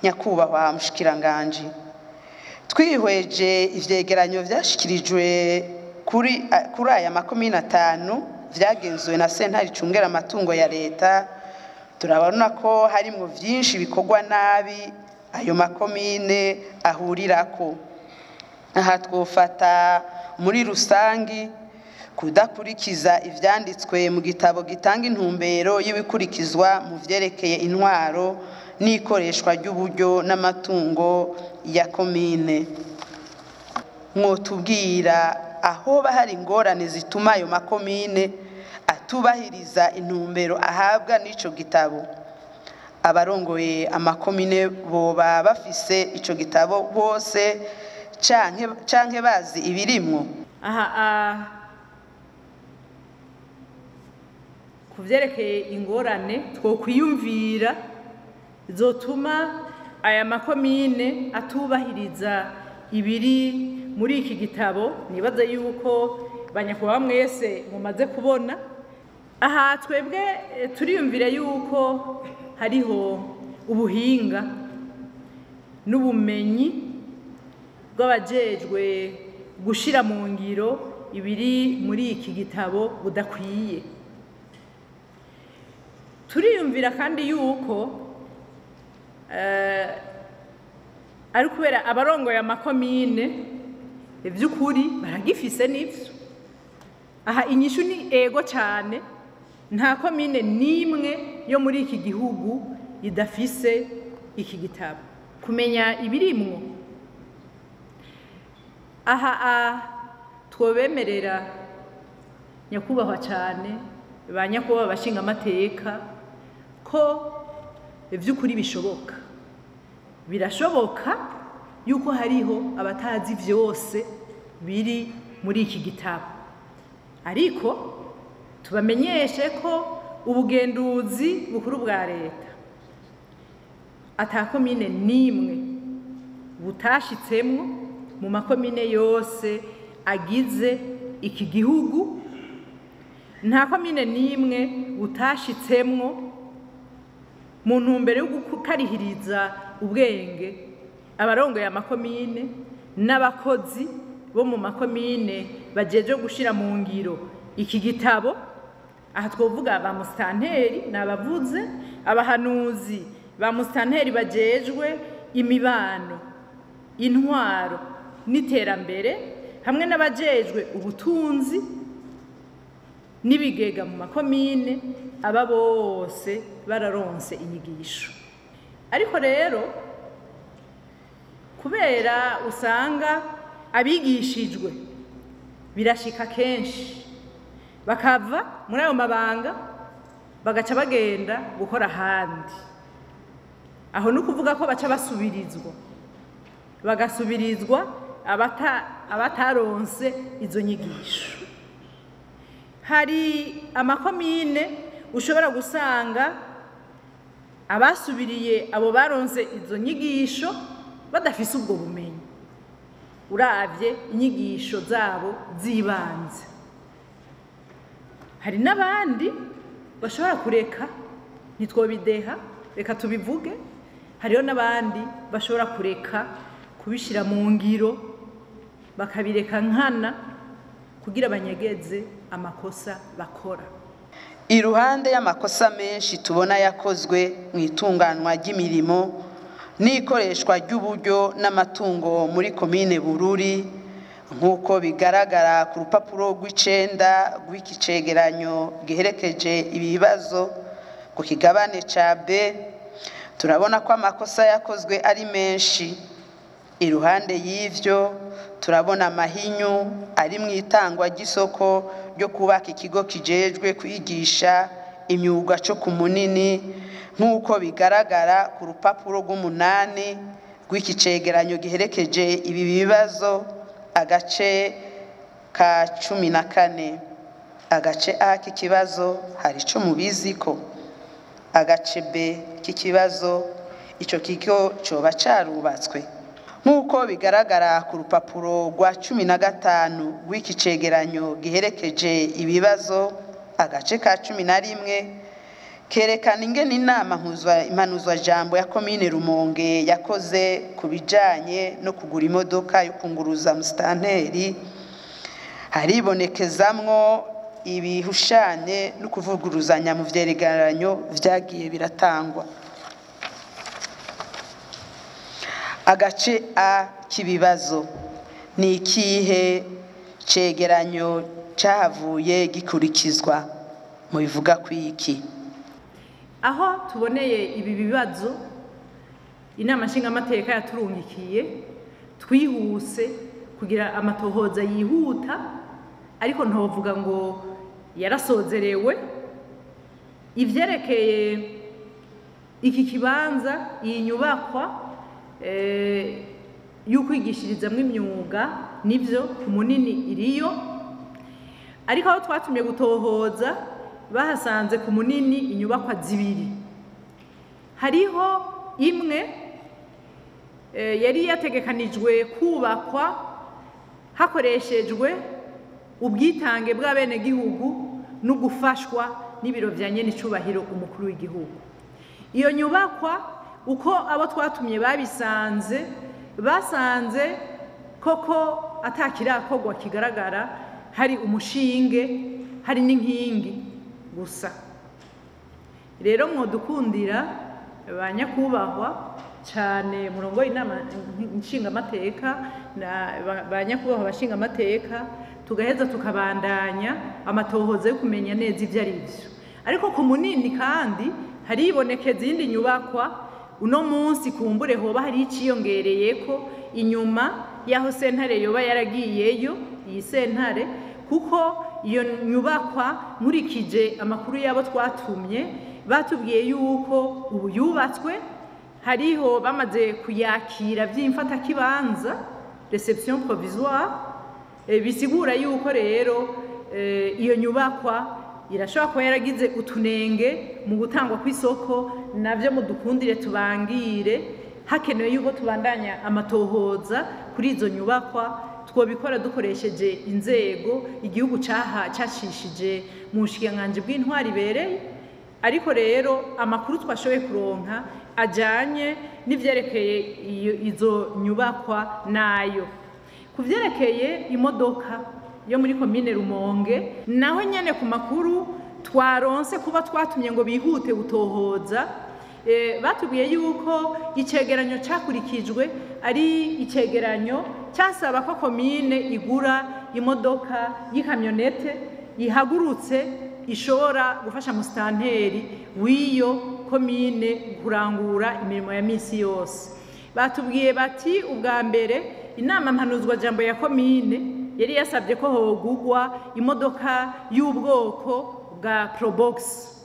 nyakubahwa mushikiranganji twihweje ivyegeranyo vyashikirijwe kuri kuri aya makomine atanu vyagenzuwe na sentare icungera amatungo ya leta turabona ko harimwo vyinshi bikorwa nabi ayo makomine ahurirako aha twofata muri rusangi kudakurikiza ivyanditswe mu gitabo gitanga intumbero y'ibikurikizwa mu vyerekeye intwaro n'ikoreshwa ry'uburyo n'amatungo ya komine mwotubwira ahoba hari ingorane zituma ayo makomine atubahiriza intumbero ahabwa n'ico gitabo abarongoye amakomine boba bafise ico gitabo bose canke canke bazi ibirimwo aha ah, ku vyerekeye ingorane twokwiyumvira zotuma aya makomine atubahiriza ibiri muri iki gitabo nibaza yuko banyakubahwa mwese mumaze kubona aha twebwe eh, turiyumvira yuko hariho ubuhinga n'ubumenyi bw'abajejwe gushira mu ngiro ibiri muri iki gitabo budakwiye turiyumvira kandi yuko eh, ari kubera abarongoye amakomine ivy'ukuri baragifise n'ivyo aha inyishu ni ego cyane nta komine n'imwe yo muri iki gihugu idafise iki gitabo kumenya ibirimwo aha a twobemerera nyakubahwa cyane ba nyakubahwa bashinga amateka ko ivy'ukuri bishoboka birashoboka yuko hariho abatazi vyose biri muri iki gitabo ariko tubamenyeshe ko ubugenduzi bukuru bwa leta atakomine n'imwe butashitsemwo mu makomine yose agize iki gihugu nta komine n'imwe butashitsemwo mu ntumbero yo gukarihiriza ubwenge abarongoye amakomine n'abakozi bo mu makomine bajejwe gushira mu ngiro iki gitabo aha twovuga ba musitanteri ni abavuze abahanuzi ba musitanteri bajejwe imibano intwaro n'iterambere hamwe n'abajejwe ubutunzi n'ibigega mu makomine aba bose bararonse inyigisho ariko rero kubera usanga abigishijwe birashika kenshi bakava muri ayo mabanga bagaca bagenda gukora ahandi aho ni ukuvuga ko baca basubirizwa bagasubirizwa abataronse izo nyigisho hari amakomine ushobora gusanga abasubiriye abo baronse izo nyigisho badafise ubwo bumenyi uravye inyigisho zabo z'ibanze hari n'abandi bashobora kureka ntitwobideha reka tubivuge hariho n'abandi bashobora kureka kubishyira mu ngiro bakabireka nkana kugira banyegeze amakosa bakora iruhande y'amakosa menshi tubona yakozwe mu itunganywa ry'imirimo n'ikoreshwa ry'uburyo n'amatungo muri komine bururi nk'uko bigaragara ku rupapuro rw'icenda rw'iki cegeranyo giherekeje ibibazo ku kigabane ca b turabona ko amakosa yakozwe ari menshi iruhande y'ivyo turabona amahinyu ari mu itangwa ry'isoko ryo kubaka ikigo kijejwe kwigisha imyuga co ku munini nk'uko bigaragara ku rupapuro rw'umunani rw'iki cegeranyo giherekeje ibi bibazo agace ka cumi na kane agace a k'ikibazo hari ico mubiziko agace b k'ikibazo ico kigo coba carubatswe nk'uko bigaragara ku rupapuro rwa cumi na gatanu rw'iki cegeranyo giherekeje ibibazo agace ka cumi na rimwe kerekana ingene inama mpuzwa- impanuzwajambo ya komine rumonge yakoze ku bijanye no kugura imodoka yo kunguruza musitanteri haribonekezamwo ibihushane no kuvuguruzanya mu vyegeranyo vyagiye biratangwa agace a k'ibibazo ni ikihe cegeranyo cahavuye gikurikizwa mu bivuga kw'iki aho tuboneye ibi bibazo inama nshingamateka yaturungikiye twihuse kugira amatohoza yihuta ariko ntovuga ngo yarasozerewe ivyerekeye iki kibanza iyi nyubakwa eh, y'ukwigishirizamwo imyuga nivyo ku munini iriyo ariko aho twatumye gutohoza bahasanze ku munini inyubakwa zibiri hariho imwe eh, yari yategekanijwe kubakwa hakoreshejwe ubwitange bw'abenegihugu no gufashwa n'ibiro vya nyenicubahiro umukuru w'igihugu iyo nyubakwa uko abo twatumye babisanze basanze koko atakirakorwa kigaragara hari umushinge hari n'inkingi gusa rero mwodukundira ba nyakubahwa cyane murongo inama nshingamateka na ba- ba nyakubahwa abashingamateka tugaheza tukabandanya amatohoza yo kumenya neza ibyo ari byo ariko ku munini kandi haribonekeza izindi nyubakwa uno munsi kumbure hoba hari iciyongereye ko inyuma y'aho sentare yoba yaragiyeyo iyi sentare kuko iyo nyubakwa nkurikije amakuru y'abo twatumye batubwiye yuko ubu yubatswe hariho bamaze kuyakira by'imfatakibanza reception provisoire Eh, bisigura yuko rero eh, iyo nyubakwa irashobora kuba yaragize utunenge mu gutangwa kw'isoko navyo mudukundire tubangire hakenewe yuko tubandanya amatohoza kuri izo nyubakwa twobikora dukoresheje inzego igihugu caha cashishije mu bushikiranganji bw'intwari ibereye ariko rero amakuru twashoboye kuronka ajanye n'ivyerekeye iyo- izo nyubakwa nayo ku byerekeye imodoka yo muri komine rumonge naho nyine ku makuru twaronse kuba twatumye ngo bihute gutohoza eh, batubwiye yuko icegeranyo cyakurikijwe ari icegeranyo cyasaba ko komine igura imodoka y'ikamyonete ihagurutse ishobora gufasha musitanteri w'iyo komine kurangura imirimo ya minsi yose batubwiye bati ubwa mbere inama mpanuzwajambo ya komine yari yasabye ko hogugwa imodoka y'ubwoko bwa probox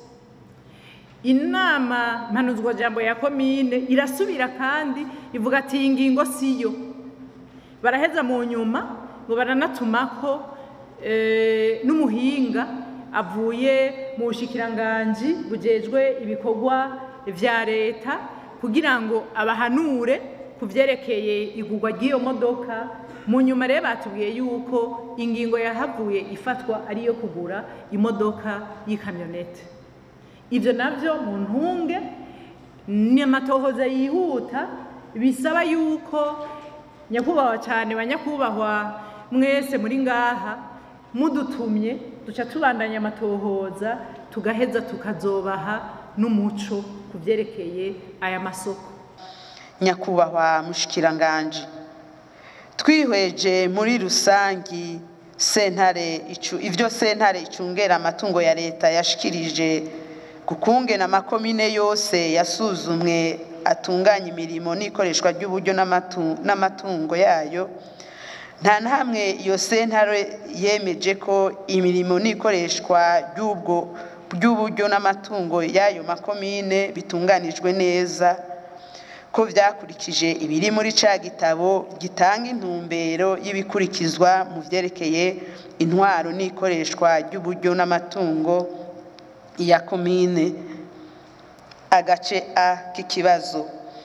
inama mpanuzwajambo ya komine irasubira kandi ivuga ati iyi ngingo siyo baraheza mu nyuma ngo baranatumako eh, n'umuhinga avuye mu bushikiranganji bujejwe ibikorwa vya leta kugira ngo abahanure ku vyerekeye igurwa ry'iyo modoka mu nyuma rero batubwiye yuko ingingo yahavuye ifatwa ari iyo kugura imodoka y'ikamyonete ivyo navyo mu ntunge ni amatohoza yihuta bisaba yuko nyakubahwa cyane ba nyakubahwa mwese muri ngaha mudutumye duca tubandanya amatohoza tugaheza tukazobaha n'umuco ku vyerekeye aya masoko nyakubahwa mushikiranganje twihweje muri rusangi sentare icu- ivyo sentare icungera amatungo ya leta yashikirije kukungena amakomine yose yasuzumwe atunganya imirimo n'ikoreshwa ry'uburyo n'amatu- n'amatungo yayo nta na hamwe iyo sentare yemeje ko imirimo n'ikoreshwa ry'ubwo ry'uburyo n'amatungo y'ayo makomine bitunganijwe neza ko vyakurikije ibiri muri ca gitabo gitanga intumbero y'ibikurikizwa mu vyerekeye intwaro n'ikoreshwa ry'uburyo n'amatungo ya komine agace a k'ikibazo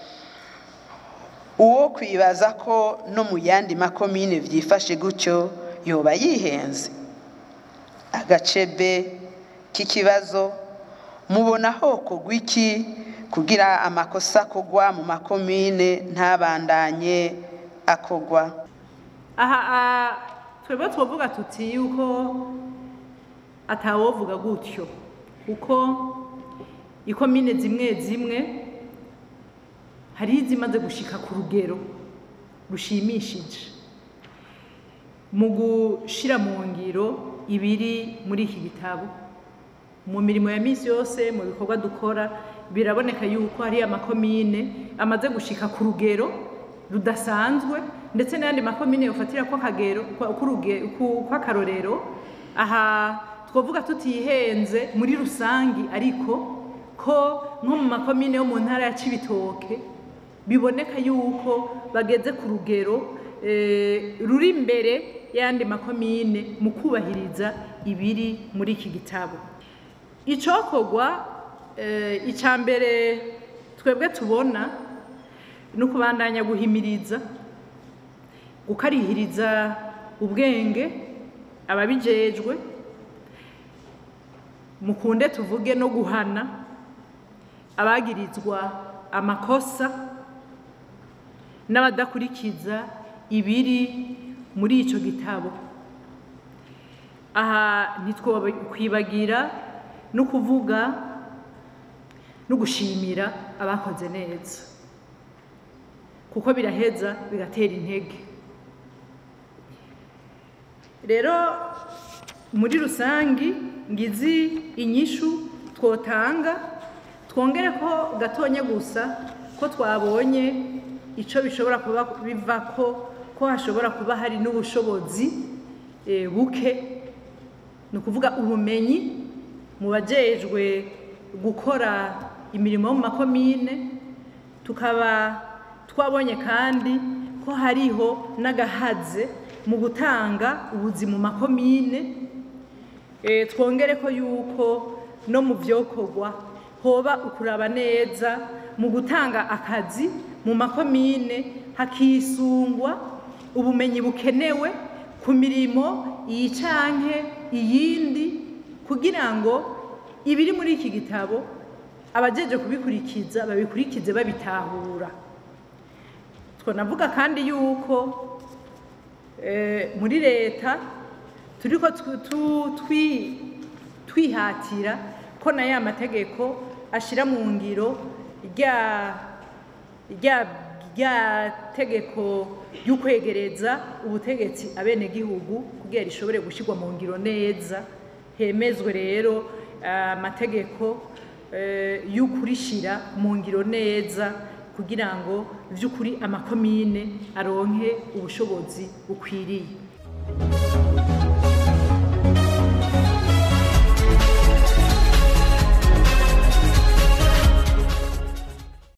uwo kwibaza ko no mu yandi makomine vyifashe gutyo yoba yihenze agace b k'ikibazo mubona hokorwa iki kugira amakosa akogwa mu makomine ntabandanye akogwa aha ah, twebwe twovuga tuti yuko atawovuga gutyo kuko ikomine zimwe zimwe hari izimaze gushika ku rugero rushimishije mu gushira mu ngiro ibiri muri iki gitabo mu mirimo ya misi yose mu bikorwa dukora biraboneka yuko hari amakomine amaze gushika ku rugero rudasanzwe ndetse n'ayandi makomine yofatira ko akagero kwa- k'uruge- ku- kw'akarorero aha twavuga tutihenze muri rusangi ariko ko nko mu makomine yo mu ntara ya Cibitoke biboneka yuko bageze ku rugero eh, ruri imbere y'ayandi makomine mu kubahiriza ibiri muri iki gitabo icokorwa eh, ica mbere twebwe tubona ni ukubandanya guhimiriza gukarihiriza ubwenge ababijejwe mukunde tuvuge no guhana abagirizwa amakosa n'abadakurikiza ibiri muri ico gitabo aha ntitwokwibagira no kuvuga no gushimira abakoze neza kuko biraheza bigatera intege rero muri rusangi ngizi inyishu twotanga twongere ko gatonya gusa ko twabonye ico bishobora kuba bivako ko hashobora kuba hari n'ubushobozi eh, buke ni ukuvuga ubumenyi mu bajejwe gukora imirimo yo mu makomine tukaba twabonye kandi ko hariho n'agahaze mu gutanga ubuzi mu makomine Eh, twongere ko yuko no mu byokorwa hoba ukuraba neza mu gutanga akazi mu makomine hakisungwa ubumenyi bukenewe ku mirimo iyi canke iyindi kugira ngo ibiri muri iki gitabo abajeje kubikurikiza babikurikize babitahura twanavuga kandi yuko eh, muri leta turiko tu- tu- twi- twihatira ko na ya mategeko ashira mu ngiro rya rya rya tegeko ry'ukwegereza ubutegetsi abenegihugu kugira rishobore gushyirwa mu ngiro neza hemezwe rero eh, amategeko eh, y'ukurishira mu ngiro neza kugira ngo vy'ukuri amakomine aronke ubushobozi bukwiriye